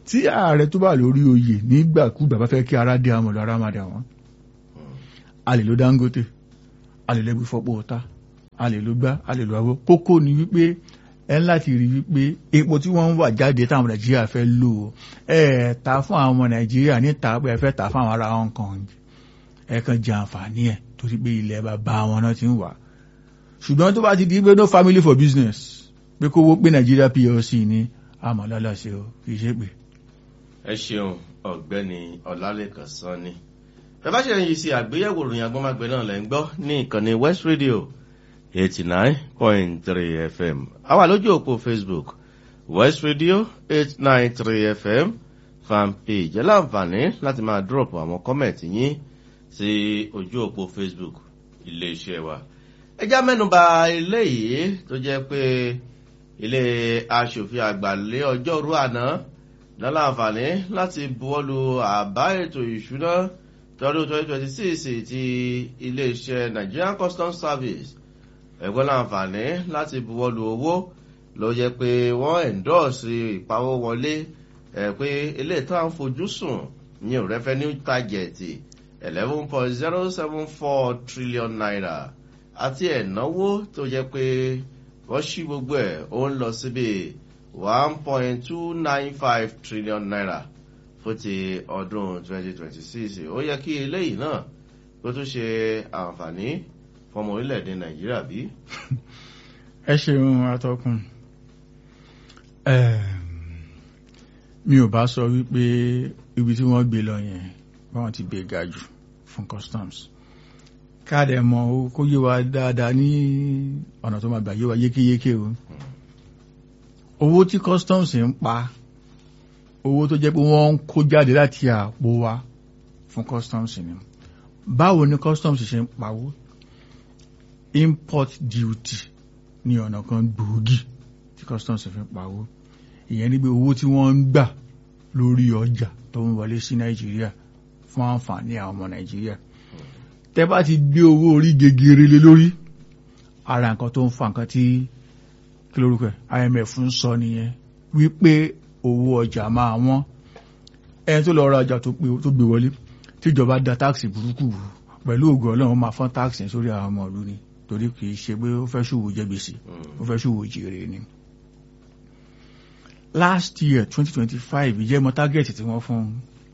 tí ààrẹ tó bá lórí oyè nígbàkúgbà bá fẹ́ kí ara dé àmọ̀ lọ ara máa dà wọ́n a lè lo Dangote a lè lẹ́gbẹ̀ẹ́ fọ́pọ̀ ọ̀tá a lè lo gbá a lè lo àwọ̀ kókó ni wípé ẹ ń láti rí wípé epo tí wọ́n ń wà jáde táwọn Nàìjíríà fẹ́ lò ó ẹ ta fún àwọn ọmọ Nàìjíríà níta pé ẹ fẹ́ ta fún àwọn ará Hong Kong ẹ kàn jẹ àǹfààní ẹ̀ torí pé ilẹ̀ bàbá wọn náà ti ń wà ṣùgbọ́n tó bá ti di pé no family for business pé kówó pé Nàìjíríà PLC ní àmọ́ ṣe o kì í ṣe pé. ẹ ṣeun ọ̀gbẹ́ni Ọlálẹ́kan Sanni bẹ́ẹ̀ bá ṣe ń yí sí àgbéyẹ̀wò ìròyìn agbọ́mágbé náà lẹ́ ń gbọ́ ní ìkànnì West Radio eighty nine point three FM a wà lójú òpó Facebook West Radio eight nine three FM fan page ẹ láǹfààní láti máa drop àwọn kọ́mẹ̀tì yín sí ojú òpó Facebook iléeṣẹ́ wa ẹ já mẹ́nuba eléyìí tó jẹ́ pé ilé aṣòfin àgbà lé ọjọ́rú àná lọ́la àǹfààní láti buwọ́lu àbá ètò ìṣúná tọdún 2026 ti iléeṣẹ́ Nigerian Customs Service ẹ̀gbọ́n láǹfààní láti buwọ́lu owó ló jẹ́ pé wọ́n endorse ìpawó wọlé ẹ̀ pé ilé ìtàn fojú sùn ní revenue target eleven point zero seven four trillion naira àti ẹ̀náwó tó jẹ́ pé wọ́n ṣí gbogbo ẹ̀ ó ń lọ síbi one point two nine five trillion naira fún ti ọdún twenty twenty six ó yẹ kí eléyìí náà kó tún ṣe àǹfààní fọmọ orílẹ̀-èdè nàìjíríà bí. ẹ ṣeun atọ́kùn mi ò bá sọ wípé ibi tí wọ́n gbé lọ yẹn báwọn ti gbé ga jù fún customs káàdì ẹ̀ mọ̀ kó yé wa dáadáa ní ọ̀nà tó máa gbà yé wa yékéyéké o owó tí customs ń pa owó tó jẹ́ pé wọ́n ń kó jáde láti àpò wa fún customs ni báwo ni customs ṣe ń pawó import duty ní ọ̀nà kan gbòógì tí customs fi ń pawó ìyẹn ni pé owó tí wọ́n ń gbà lórí ọjà tó ń wọlé sí nàìjíríà fún àǹfààní àwọn ọmọ nàìjíríà tẹ́ bá ti gbé owó orí gegere lé lórí ara nǹkan tó ń fa nǹkan tí kí lórúkọ ẹ̀ IMF ń sọ nìyẹn wípé owó ọjà máa wọ́n ẹni tó lọ ra ọjà tó gbé wọlé tíjọba da táàkì burúkú pẹ̀lú ògùn ọlọ́run máa fọ́n táàkì sórí àwọn ọmọ ìlú ni torí kì í ṣe pé ó fẹ́ ṣòwò jẹ gbèsè ó fẹ́ ṣòwò jèrè ni. last year twenty twenty five ìjẹ́ mọ́ tágẹ́ẹ̀tì tí wọ́n fún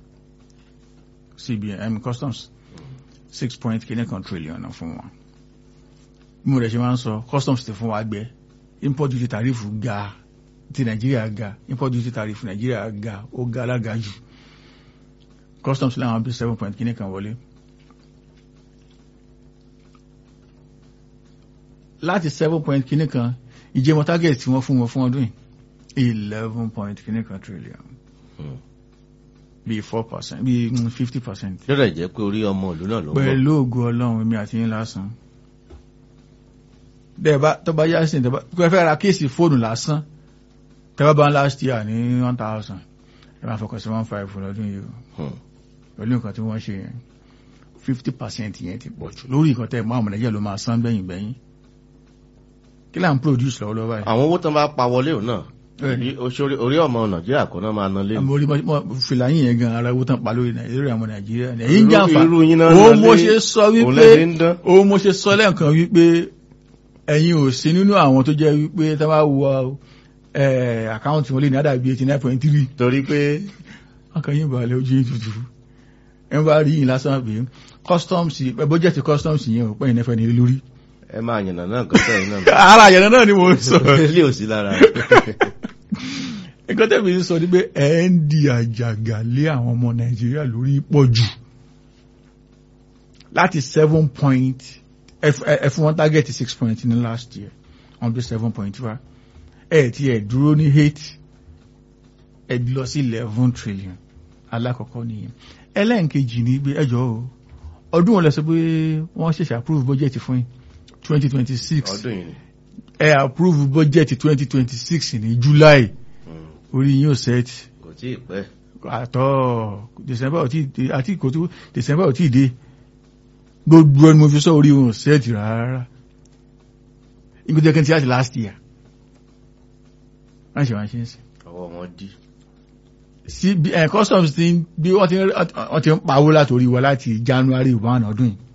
CBN customs six point kìíní kan trillion fún wọn. bí mo rẹ̀ ṣe máa ń sọ customs ti fún wa gbẹ import duty tariff ga ti nàìjíríà ga import duty tariff nàìjíríà ga ó ga alága jù customs láwọn bí seven point kìíní kan wọlé. láti seven point kìíní kan ìjẹmọ target tí wọ́n fún wọn fún ọdún yìí eleven point kìíní kan trillion bíi four percent bíi fifty percent. lọ́dọ̀ jẹ́ pé orí ọmọ ìlú náà ló ń bọ̀. pẹ̀lú ògùn ọlọ́run èmi àti yín lásán. dẹ́ẹ̀bá tó bá yá sí ìtẹ́bá pé fẹ́ ra kéèsì fóònù lásán tẹ́bá bá ń last year ní one thousand ẹ máa fọkàn sí one five lọ́dún yìí o pẹ̀lú nǹkan tí wọ́n ṣe yẹn fifty percent yẹn ti pọ̀ jù lórí nǹkan tẹ́ mọ́ àwọn nàìjíríà ló máa san gbẹ̀yìn gbẹ̀yìn kí là ń produce lọ́wọ́lọ́wọ́ báyìí. àwọn owó tó bá pa wọlé òun náà orí ọmọ nàìjíríà kọ́ náà máa ná lé. àmọ́ orí fìlà yín yẹn gan ara owó tán pa lórí nàìjíríà ọmọ nàìjíríà èyí ń jàǹfà irú yín náà ó ná mo lé, ṣe sọ òun wípé lẹ́sìn ń dán. ó mo ṣe sọ lẹ́ẹ̀kan wípé ẹ̀yin ò sí nínú àwọn tó jẹ́ wípé tá bá wọ àkáǹtì wọn lé ní àdàbí eighty nine point three torí pé ọkàn yín balẹ̀ ojú yín tutù ẹ bá rí yín lásán pé customs bọ́jẹ̀tì customs yẹn ò pẹ́yìn nẹ́fẹ̀ẹ́ ní lórí. ẹ máa yànnà náà nǹkan sẹ́yìn náà. ara àyẹ̀nà náà ni mo ń sọ. ilé ò sí lára. nǹkan tẹ́mi sọ ni pé ẹ̀ ń di àjàgà lé àwọn ọmọ nàìjíríà lórí pọ̀ jù láti seven point ẹ fún wọn target six point ní last year wọ́n bí seven point wa ẹ ti ẹ̀ dúró ní eight ẹ lọ sí eleven trillion alákọ̀ọ́kọ́ nìyẹn ẹlẹ́nkejì ní pé ẹjọ́ o ọdún wọn lọ sọ pé wọ́n ṣẹ̀ṣẹ̀ approve budget fún yín twenty twenty six ọdún yìí ni. ẹ approve budget twenty twenty six ní july Mm, orí yín ò set kò tí ì pẹ́. àtọ́ december ò tí ì dé àti kò tó december ò tí ì dé gbogbo ẹni mo fi sọ orí wọn ò set rárá ìgbésẹ̀ kan ti láti last year wọ́n ṣe wọ́n ṣe ń sìn ọwọ́ wọn dí. sí ẹ̀ customs ti ń bí wọ́n ti ń wọ́n ti ń pawó látòrí wa láti January one ọdún yìí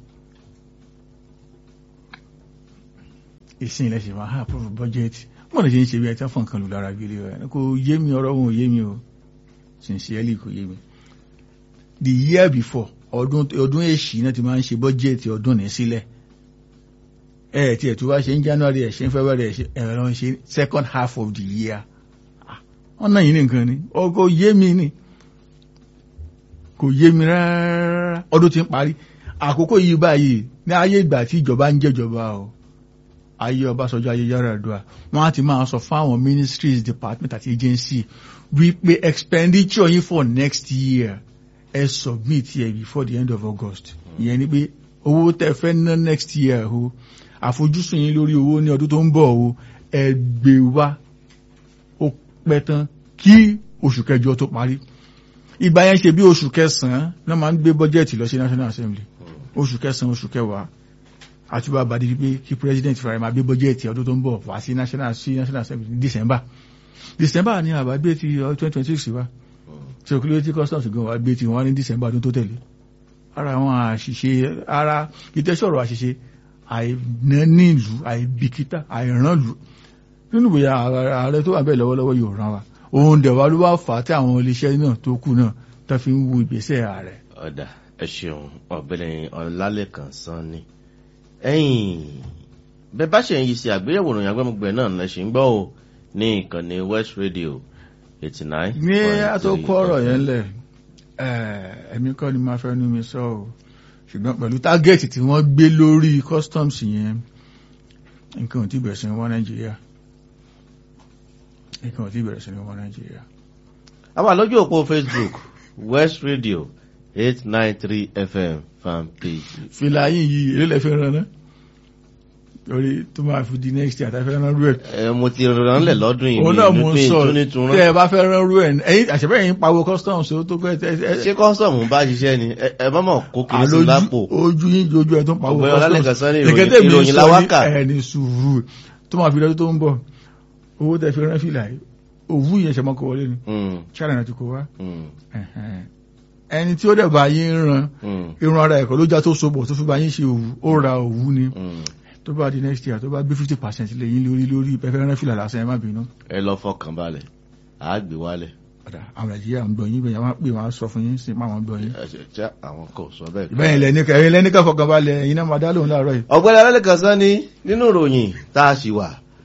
ìsìn ilẹ̀ ṣe máa ha approve budget wọ́n lè ṣe ń ṣe bí ẹ tí wọ́n fọ̀n kan lù lára gbélé rẹ̀ kò yé mi ọ̀rọ̀ wọn ò yé mi o sincerely kò yé mi the year before ọdún ọdún èṣì náà ti máa ń ṣe budget ọdún ní sílẹ̀ ẹ tí ẹ̀ tó bá ṣe ń January ẹ̀ ṣe ń February ẹ̀ ṣe ẹ̀ lọ́n ṣe second half of the year wọ́n náà yìí nìkan ni kò yé mi ni kò yé mi rárá ọdún ti ń parí àkókò yìí báyìí ní ayé ìgbà tí ìjọba ń jẹjọba o ayé Ọbásanjọ́ ayé Yar'Adua wọ́n á ti máa sọ fáwọn ministries department àti agency wípé expenditure yín for next year ẹ submit ẹ before the end of August ìyẹn ni pé owó tẹ́ fẹ́ ná next year o àfojúsùn yín lórí owó ní ọdún tó ń bọ̀ o ẹ gbé wá ó pẹ́ tán kí oṣù kẹjọ tó parí ìgbà yẹn ṣe bí oṣù kẹsàn-án náà máa ń gbé bọ́jẹ́ẹ̀tì lọ sí National Assembly oṣù kẹsàn-án oṣù kẹwàá àti bá bàdí pé kí president fara máa gbé bọ́jẹ́ẹ̀tì ọdún tó ń bọ̀ wá sí National sí National Assembly ní December December ni àbá gbé ti twenty twenty six wa tí òkúlé tí customs gan wa gbé ti wọn ní December ọdún tó tẹ̀lé ara àwọn àṣìṣe ara ìtẹ́sọ̀rọ̀ àṣìṣe àìnánílù àìbìkítà àìrànlù nínú ìwé ààrẹ tó wà bẹ́ẹ̀ lọ́wọ́lọ́wọ́ yóò ràn wá òun dẹ̀ wá ló wá fà á tí àwọn iléeṣẹ́ náà tó kù náà tó fi ń wo ìgbésẹ̀ ààrẹ. ọ̀dà ẹ ṣeun ọ̀gbẹ́ni ọ̀làlẹ́kàn sanni ẹ̀yìn bẹ́ẹ̀ bá ṣe ń yí sí àgbéyẹ̀wò ìròyìn agbẹ́mugbẹ́ náà lẹ ṣe ń gbọ́ o ní ìkànnì West Radio eighty nine. ní àtòkọ ọ̀rọ̀ yẹn lẹ̀ ẹ̀mí kọ́ ni máa fẹ́ nu mi sọ o ṣùgbọ́n pẹ̀lú tágẹ́ẹ̀tì tí wọ́n gbé lórí customs yẹn nǹkan ò tí bẹ̀rẹ̀ sí ní wọ́n Nàìjíríà nǹkan ò tí bẹ̀rẹ̀ sí ní wọ́n Nàìjíríà. a wà lójú òpó Facebook West Radio eight nine three FM fan page. fìlà yìí yìí èlé lẹ́fẹ̀ẹ́ rán ná torí tó máa fi di next year àtàfẹ́ rán rú ẹ̀. ẹ mo ti rán lẹ̀ lọ́dún yìí òun náà mo ń sọ túnitún tẹ ẹ bá fẹ́ rán rú ẹ̀ ẹ̀yin àṣẹbẹ́ yẹn pawó customs ó tó pẹ́ tẹ́ ṣé kọ́sọ̀mù bá ṣiṣẹ́ ni ẹ bá mọ̀ kó kiri sí lápò. ojú yín ojú ẹ tó ń pawó Ọ̀gbẹ́ni Ọlálẹ́kan sọ ní ìròyìn- Nǹkan tẹ́mi ìròyìn sọ láwákà. ní ẹni sùúrù tó máa fi lọ́dún tó ń bọ̀ owó tẹ fi rán fìlà yìí òwú yẹn ṣe mọ́ kó wọlé ni Mm, China náà ti kó wá mm, Ẹ̀hẹ̀n. ẹni tí ó dẹ̀ bá yín ran mm, irun ara ẹ̀kọ́ ló já tó sopọ̀ tó fi bá yín ṣe òwú ó ra òwú ni mm. tó bá di next year tó bá gbé fifty percent lé yín lórí lórí pẹ́fẹ́ rán fìlà lásán ẹ má bínú. ẹ lọ fọkàn balẹ̀ àá gbé wálẹ̀. Ọ̀dà àwọn Nàìjíríà ń gbọ́ yín bẹ́ẹ̀ wọ́n á pè wọ́n á sọ fún yín sí máa wọ́n gbọ́ yín. ẹ ṣe ṣe àwọn kò sọ bẹ́ẹ̀. ìbẹ́yìn lẹ́nìkan ẹ̀yin lẹ́nìkan fọkànbalẹ̀ ẹ̀yin náà máa dá lóhùn láàárọ̀ yìí. ọ̀gbẹ́ni Ọlálẹ́kan Sanni nínú ìròyìn tá a ṣì wà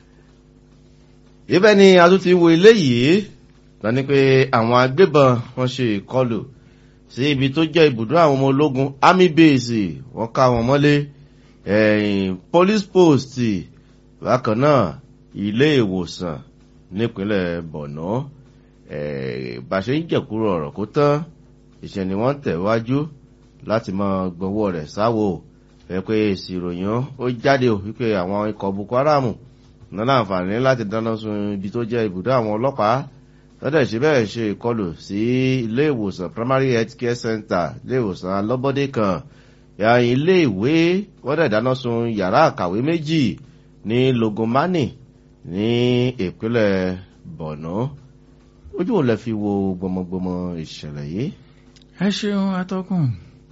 ibẹ̀ ni a tún ti wo eléyìí tán ni pé àwọn agbébọn wọ́n ṣe ìkọlù sí ibi tó jẹ́ ibùdó àwọn ọmọ ológun army base wọ́n ká wọn mọ́lé ẹ̀yìn police post bákan náà ilé ìwòsàn nípínlẹ̀ Borno eh, bá ṣe ń jẹ̀kúrò ọ̀rọ̀ kó tán ìṣẹ́ ni wọ́n tẹ̀wájú láti máa gbọ́wọ́ rẹ̀ sáwò fẹ́ pé èsì ìròyìn ó jáde ò wípé àwọn ikọ̀ Boko Haram ní láǹfààní láti dáná sun ibi tó jẹ́ ibùdó àwọn ọlọ́pàá lọ́dẹ̀ ṣe bẹ́ẹ̀ ṣe ìkọlù sí ilé ìwòsàn primary health care center ilé ìwòsàn alọ́bọ́dé kan ya ilé ìwé wọ́n dẹ̀ dáná sun yàrá àkàwé méjì ní Logomani ní ìpínlẹ̀ Borno ojú ò lè fi wo gbọmọgbọmọ ìṣẹ̀lẹ̀ yìí. ẹ ṣeun atọ́kùn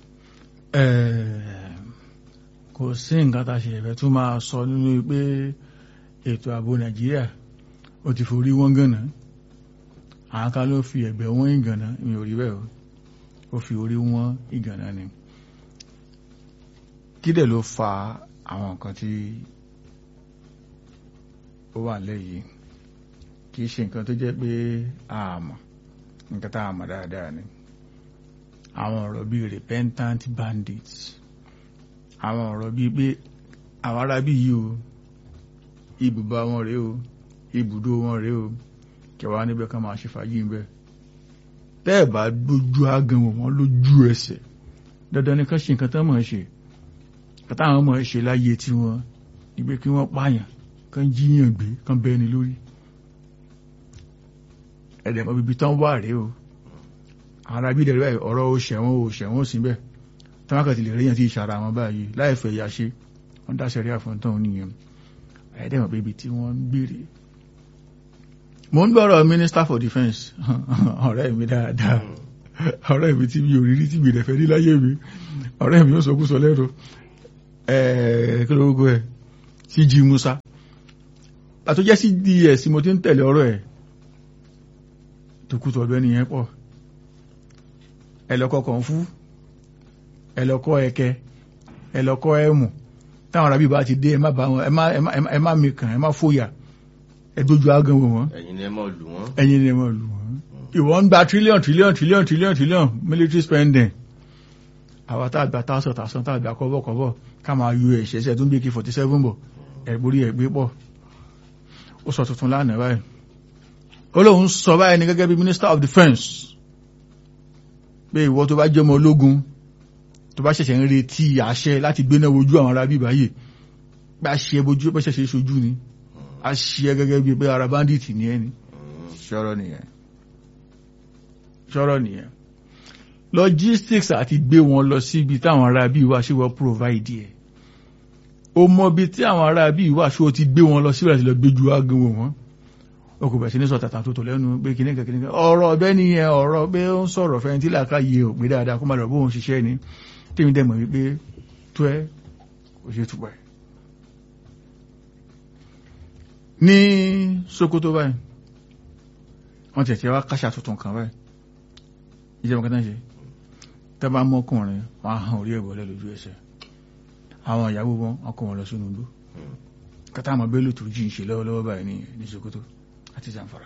kò sí nǹkan tá a ṣe ẹ̀fẹ́ tún máa sọ nínú pé ètò ààbò nàìjíríà ó ti forí wọ́n gànà àwọn kan ló fi ẹ̀gbẹ́ wọ́n ìgànà mi ò rí bẹ́ẹ̀ o ó fi orí wọ́n ìgànà ni kí dẹ̀ ló fa àwọn nǹkan tí ó wà lẹ́yìn kì í ṣe nǹkan tó jẹ́ pé àmọ́ nǹkan tá a mọ̀ dáadáa ni àwọn ọ̀rọ̀ bíi repentant bandits àwọn ọ̀rọ̀ bíi pé àwọn ará bí yìí o ibùba wọn rèé o ibùdó wọn rèé o kẹwàá níbẹ̀ ká máa ṣe fàájì ń bẹ̀ tẹ́ ẹ̀ bá dojú agan wò wọ́n lójú ẹsẹ̀ dandan ni ká ṣe nǹkan tán mọ̀ ẹ́ ṣe kàtà àwọn ọmọ ẹ̀ ṣe láyé tí wọ́n níbi kí wọ́n pààyàn kán jíyàn gbé kán bẹ́ni lórí ẹ̀dẹ̀ mọ́ bíbí tán wà rèé o ara bí dẹ̀rẹ̀ báyìí ọ̀rọ̀ o ṣẹ̀wọ̀n o ṣẹ̀wọ̀n sí bẹ́ẹ̀ tí wọ́n kàn ti lè ríyàn tí ìṣàrà wọn báyìí láìfẹ́ ìyá ṣe wọ́n dá sẹ́rí àfọ́ntán nìyẹn ẹ̀ẹ́dẹ̀ mọ̀ bíbi tí wọ́n ń gbére mo ń gbọ́rọ̀ minister for defence ọ̀rẹ́ mi dáadáa ọ̀rẹ́ mi tí mi ò rí rí tí mi rẹ̀ fẹ́ rí láyé mi ọ̀rẹ́ mi ó sọ kú sọ lẹ́nu ẹ̀ẹ́ kí ló gbogbo ẹ̀ CG Musa àtúnjẹ́ sí ds mo ti ń tẹ̀lé ọ̀rọ̀ ẹ̀ tó kú tọ̀bẹ́ nìyẹn pọ̀ ẹlọ́kọ́ kan fún ẹlọ́kọ́ ẹkẹ ẹlọ́kọ́ ẹmù táwọn arábí bá ti dé ẹ má bá wọn ẹ má ẹ má ẹ má mikàn ẹ má fòyà ẹ dójú agan wò wọn ẹ̀yin ni ẹ mọ̀ lù wọ́n. ẹ̀yin ni ẹ má lù wọn ìwọ ń gba trillion trillion trillion trillion trillion military spending àwa tá a gba tásán tásán tá a gba kọ́bọ̀ kọ́bọ̀ ká máa yọ ẹ̀ṣẹ̀ṣẹ̀ tó ń bí kí forty seven bọ̀ ẹ̀gbórí ẹ̀gbé pọ̀ ó sọ tuntun lánàá báyìí ó lóun sọ báyìí ní gẹ́gẹ́ bí minister of defence pé ìwọ tó bá jẹ́ ọmọ ológun tó bá ṣẹ̀ṣẹ̀ ń retí àṣẹ láti gbéná wojú àwọn ará bíbá yìí pé a ṣe bojú pé ṣẹ̀ṣẹ̀ ṣojú ni a ṣe gẹ́gẹ́ bí pé ara bandit ní ẹni ṣọ́rọ̀ nìyẹn ṣọ́rọ̀ nìyẹn logistics àti gbé wọn lọ síbi táwọn ará bíi wá ṣé wọ́n provide ẹ̀ o mọ bí tí àwọn ará bíi wá ṣé o ti gbé wọn lọ síbi àti lọ gbéjú ágán wò wọ́n o kò bẹ̀ sí ní sọ tàtà tó tò lẹ́nu pé kìnnìkan kìnnìkan ọ̀rọ̀ ọ̀bẹ nìyẹn ọ̀rọ̀ pé ó ń sọ̀rọ̀ fẹ́ni tí làákà yé ò pé dáadáa kó má lọ bóun ṣiṣẹ́ ni tèmi dẹ̀ mọ̀ wípé tó ẹ kò ṣe tùpọ̀ ẹ̀. ní Sokoto báyìí wọ́n tẹ̀tẹ̀ wá káṣà tuntun kan báyìí ìjọba kan náà ṣe tẹ́ bá mọ́kùnrin wọ́n á hàn orí ẹ̀bọ̀ lójú ẹsẹ̀ àwọn ìyàwó wọn wọ́n kó wọn lọ sínú igbó kátà àmọ́ bẹ́ẹ̀ lòtò jí ń ṣe lọ́wọ́lọ́wọ́ báyìí ní ní Sokoto àti Zamfara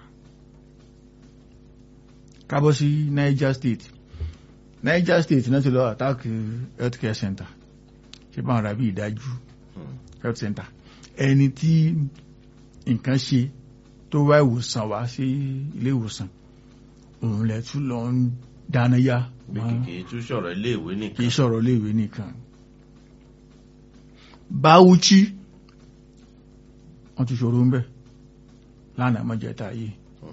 kábọ̀ sí Niger State Niger State náà ti lọ attack health care center ṣe bá wọn rà bí ìdájú health center ẹni tí nǹkan ṣe tó wá ìwòsàn wá sí ilé ìwòsàn òun lẹ tún lọ ń dáná yá bí kìkì tún sọ̀rọ̀ iléèwé kì nìkan. í sọ̀rọ̀ iléèwé nìkan Bauchi wọ́n ti ṣòro ń bẹ̀ lánàá mọ́jẹta yìí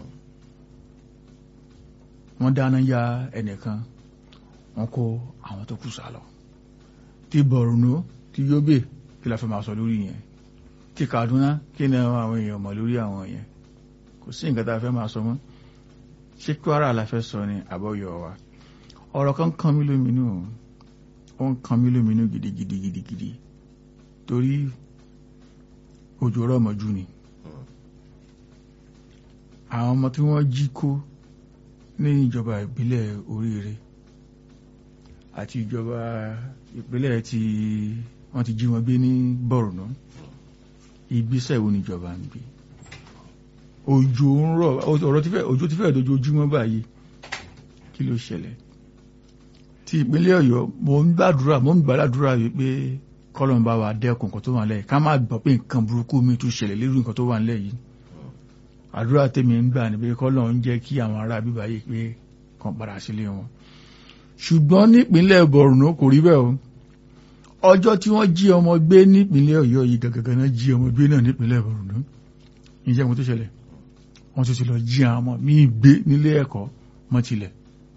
wọ́n dáná ya ẹnìkan wọ́n kó àwọn tó kù sálọ ti Borno ti Yobe kí la fẹ́ máa sọ lórí yẹn ti Kaduna kí ni àwọn èèyàn mọ̀ lórí àwọn yẹn kò sí nǹkan tá a fẹ́ máa sọ mọ́ ṣé Kwara la fẹ́ sọ ni àbọ̀yọ̀ wa ọ̀rọ̀ kan kan mí lóminú ó ń kan mí lóminú gidigidi gidigidi torí òjò rọ̀mọ̀jú ni àwọn ọmọ tí wọ́n jí kó ní ìjọba ìbílẹ̀ oríire àti ìjọba ìpínlẹ̀ tí wọ́n ti jí wọn gbé ní Borno ìgbésẹ̀ wo níjọba ń gbé òjò ń rọ̀ ọ̀rọ̀ tí fẹ́ òjò ti fẹ́ dojoojúmọ́ báyìí kí ló ṣẹlẹ̀ ti ìpínlẹ̀ Ọ̀yọ́ mo ń gbàdúrà mo ń gbàdúrà wípé kọ́lọ̀ ń bá wa dẹ́kun nǹkan tó wà nílẹ̀ ká má gbọ́ pé nǹkan burúkú mi tún ṣẹlẹ̀ lórí nǹkan tó wà nílẹ̀ yìí àdúrà tèmi ń gbà ní pé kọ́lọ̀ ń jẹ́ kí àwọn ará bíbá yìí pé kàn padà sílé wọn ṣùgbọ́n nípínlẹ̀ Borno kò rí bẹ́ẹ̀ o ọjọ́ tí wọ́n jí ọmọ gbé nípínlẹ̀ Ọ̀yọ́ yìí gàgàgà náà jí ọmọ gbé náà nípínlẹ̀ Borno ìjẹ́ mo tó ṣẹlẹ̀ wọ́n tún ti lọ jí àwọn ọmọ míì gbé nílé ẹ̀kọ́ mọ́ tilẹ̀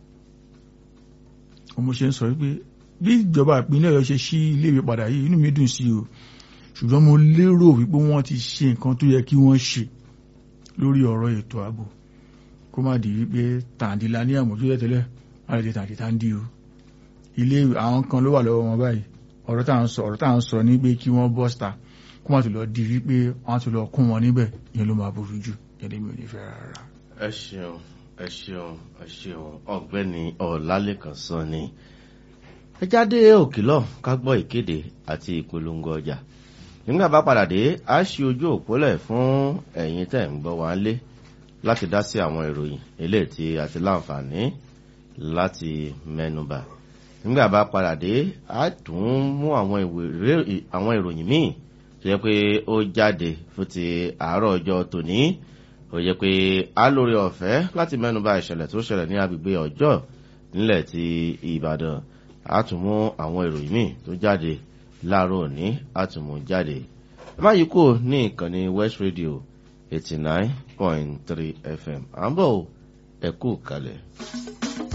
ọmọ ṣe ń sọ wípé bí ìjọba ìpínlẹ̀ Ọ̀yọ́ ṣe ṣí iléèwé padà yìí inú mi dùn sí o ṣùgbọ́n mo lérò wípé wọ́n ti ṣe nǹkan tó yẹ kí wọ́n ṣe lórí ọ̀rọ̀ ètò ààbò kó má di wípé tàǹdìlà ní àmójú tẹ́tẹ́lẹ̀ má lè di tàǹdì tàǹdì o ilé àwọn kan ló wà lọ́wọ́ wọn báyìí ọ̀rọ̀ tá à ń sọ ọ̀rọ̀ tá à ń sọ ní pé kí wọ́n bọ́sítà kó má tó lọ di wípé wọ́n á tó lọ kún wọn níbẹ̀ ìyẹn ló máa burú jù yẹn lè mi ò ní fẹ́ rárá. ẹ ṣeun ẹ ṣeun ẹ ṣeun ọ̀gbẹ́ni Ọlálékan Sanni ẹ jáde òkìlọ̀ ká gbọ́ ìkéde àti ìpolongo ọjà nígbà bá padà dé a ṣí ojú òpólẹ̀ fún ẹ̀yin tẹ̀ ń gbọ́ wá lé láti dá sí àwọn ìròyìn eléyìí tí a ti láǹfààní láti mẹ́nubà nígbà bá padà dé a tún mú àwọn ìwé- àwọn ìròyìn míì tó yẹ pé ó jáde fún ti àárọ̀ ọjọ́ tòní ó yẹ pé a lórí ọ̀fẹ́ láti mẹ́nubà ìṣẹ̀lẹ̀ tó ṣẹlẹ̀ ní agbègbè ọjọ́ nílẹ̀ ti Ìbàdàn a tún mú àwọn ìròyìn míì tó jáde láàárọ̀ òní a tún mú jáde ẹ má yí kúrò ní ìkànnì West Radio eighty nine point three FM à ń bọ̀ ẹ kú kalẹ̀.